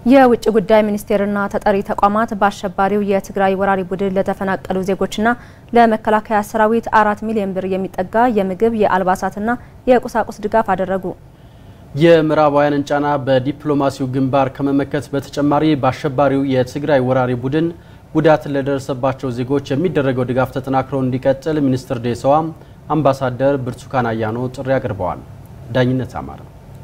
የውጭ ጉዳይ ሚኒስቴርና ተጠሪ ተቋማት በአሸባሪው የትግራይ ወራሪ ቡድን ለተፈናቀሉ ዜጎችና ለመከላከያ ሰራዊት አራት ሚሊዮን ብር የሚጠጋ የምግብ የአልባሳትና የቁሳቁስ ድጋፍ አደረጉ። የምዕራባውያንን ጫና በዲፕሎማሲው ግንባር ከመመከት በተጨማሪ በአሸባሪው የትግራይ ወራሪ ቡድን ጉዳት ለደረሰባቸው ዜጎች የሚደረገው ድጋፍ ተጠናክሮ እንዲቀጥል ሚኒስትር ዴኤታዋ አምባሳደር ብርቱካን አያኖ ጥሪ አቅርበዋል። ዳኝነት አማረ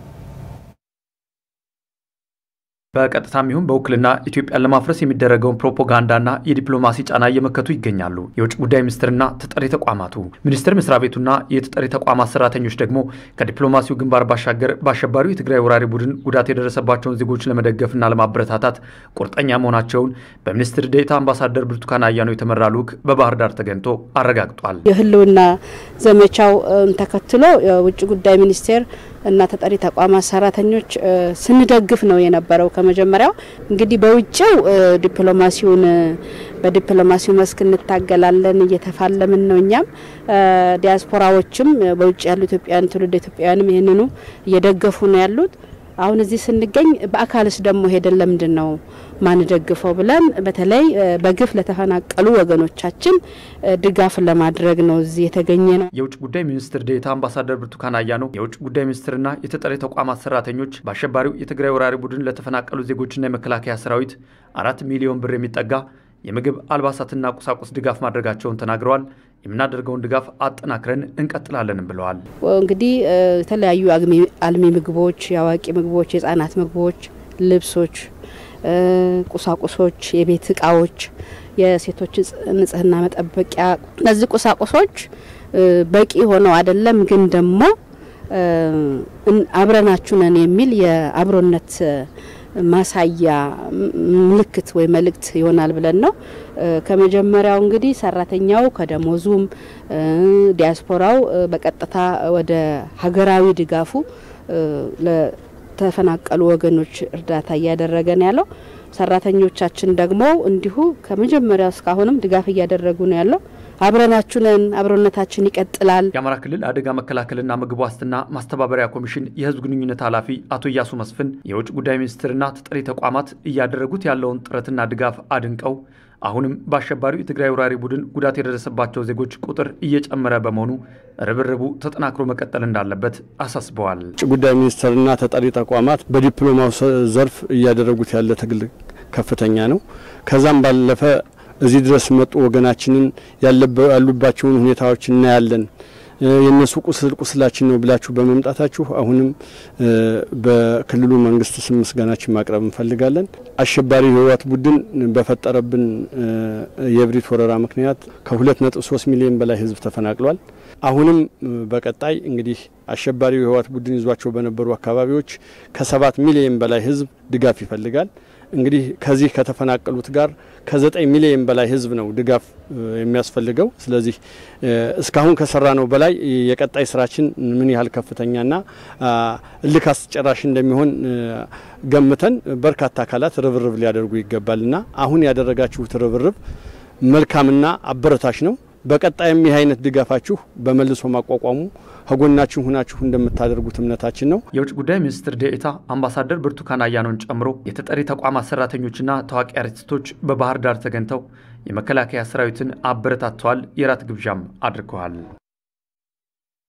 በቀጥታም ይሁን በውክልና ኢትዮጵያን ለማፍረስ የሚደረገውን ፕሮፓጋንዳና የዲፕሎማሲ ጫና እየመከቱ ይገኛሉ የውጭ ጉዳይ ሚኒስትርና ተጠሪ ተቋማቱ። ሚኒስቴር መስሪያ ቤቱና የተጠሪ ተቋማት ሰራተኞች ደግሞ ከዲፕሎማሲው ግንባር ባሻገር በአሸባሪው የትግራይ ወራሪ ቡድን ጉዳት የደረሰባቸውን ዜጎች ለመደገፍና ለማበረታታት ቁርጠኛ መሆናቸውን በሚኒስትር ዴኤታ አምባሳደር ብርቱካን አያኖ የተመራ ልዑክ በባህር ዳር ተገኝቶ አረጋግጧል። የህልውና ዘመቻው ተከትሎ የውጭ ጉዳይ ሚኒስቴር እና ተጠሪ ተቋማት ሰራተኞች ስንደግፍ ነው የነበረው። ከመጀመሪያው እንግዲህ በውጭው ዲፕሎማሲውን በዲፕሎማሲው መስክ እንታገላለን፣ እየተፋለምን ነው። እኛም ዲያስፖራዎችም በውጭ ያሉ ኢትዮጵያውያን ትውልድ ኢትዮጵያውያንም ይህንኑ እየደገፉ ነው ያሉት። አሁን እዚህ ስንገኝ በአካልስ ደግሞ ሄደን ለምንድን ነው ማንደግፈው ብለን በተለይ በግፍ ለተፈናቀሉ ወገኖቻችን ድጋፍ ለማድረግ ነው እዚህ የተገኘ ነው። የውጭ ጉዳይ ሚኒስትር ዴኤታ አምባሳደር ብርቱካን አያኖ የውጭ ጉዳይ ሚኒስትርና የተጠሪ ተቋማት ሰራተኞች በአሸባሪው የትግራይ ወራሪ ቡድን ለተፈናቀሉ ዜጎችና የመከላከያ ሰራዊት አራት ሚሊዮን ብር የሚጠጋ የምግብ አልባሳትና ቁሳቁስ ድጋፍ ማድረጋቸውን ተናግረዋል። የምናደርገውን ድጋፍ አጠናክረን እንቀጥላለንም ብለዋል። እንግዲህ የተለያዩ አልሚ ምግቦች፣ የአዋቂ ምግቦች፣ የህጻናት ምግቦች፣ ልብሶች፣ ቁሳቁሶች፣ የቤት እቃዎች፣ የሴቶች ንጽህና መጠበቂያ እነዚህ ቁሳቁሶች በቂ ሆነው አይደለም፣ ግን ደግሞ አብረናችሁ ነን የሚል የአብሮነት ማሳያ ምልክት ወይ መልእክት ይሆናል ብለን ነው። ከመጀመሪያው እንግዲህ ሰራተኛው ከደሞዙም ዲያስፖራው በቀጥታ ወደ ሀገራዊ ድጋፉ ለተፈናቀሉ ወገኖች እርዳታ እያደረገ ነው ያለው። ሰራተኞቻችን ደግሞ እንዲሁ ከመጀመሪያው እስካሁንም ድጋፍ እያደረጉ ነው ያለው። አብረናችሁ ነን፣ አብሮነታችን ይቀጥላል። የአማራ ክልል አደጋ መከላከልና ምግብ ዋስትና ማስተባበሪያ ኮሚሽን የህዝብ ግንኙነት ኃላፊ አቶ እያሱ መስፍን የውጭ ጉዳይ ሚኒስትርና ተጠሪ ተቋማት እያደረጉት ያለውን ጥረትና ድጋፍ አድንቀው አሁንም በአሸባሪው የትግራይ ወራሪ ቡድን ጉዳት የደረሰባቸው ዜጎች ቁጥር እየጨመረ በመሆኑ ርብርቡ ተጠናክሮ መቀጠል እንዳለበት አሳስበዋል። ውጭ ጉዳይ ሚኒስትርና ተጠሪ ተቋማት በዲፕሎማሲ ዘርፍ እያደረጉት ያለ ትግል ከፍተኛ ነው። ከዛም ባለፈ እዚህ ድረስ መጡ ወገናችንን ያሉባቸውን ሁኔታዎች እናያለን። የእነሱ ቁስል ቁስላችን ነው ብላችሁ በመምጣታችሁ አሁንም በክልሉ መንግስት ስም ምስጋናችን ማቅረብ እንፈልጋለን። አሸባሪ ህወሓት ቡድን በፈጠረብን የእብሪት ወረራ ምክንያት ከሁለት ነጥብ ሶስት ሚሊዮን በላይ ህዝብ ተፈናቅሏል። አሁንም በቀጣይ እንግዲህ አሸባሪው የህወሓት ቡድን ይዟቸው በነበሩ አካባቢዎች ከሰባት ሚሊዮን በላይ ህዝብ ድጋፍ ይፈልጋል። እንግዲህ ከዚህ ከተፈናቀሉት ጋር ከዘጠኝ ሚሊዮን በላይ ህዝብ ነው ድጋፍ የሚያስፈልገው። ስለዚህ እስካሁን ከሰራ ነው በላይ የቀጣይ ስራችን ምን ያህል ከፍተኛና እልክ አስጨራሽ እንደሚሆን ገምተን በርካታ አካላት ርብርብ ሊያደርጉ ይገባልና አሁን ያደረጋችሁት ርብርብ መልካምና አበረታች ነው። በቀጣይም ይህ አይነት ድጋፋችሁ በመልሶ ማቋቋሙ ከጎናችሁ ሁናችሁ እንደምታደርጉት እምነታችን ነው። የውጭ ጉዳይ ሚኒስትር ዴኤታ አምባሳደር ብርቱካን አያኖን ጨምሮ የተጠሪ ተቋማት ሰራተኞችና ታዋቂ አርቲስቶች በባህር ዳር ተገኝተው የመከላከያ ሰራዊትን አበረታተዋል። የራት ግብዣም አድርገዋል።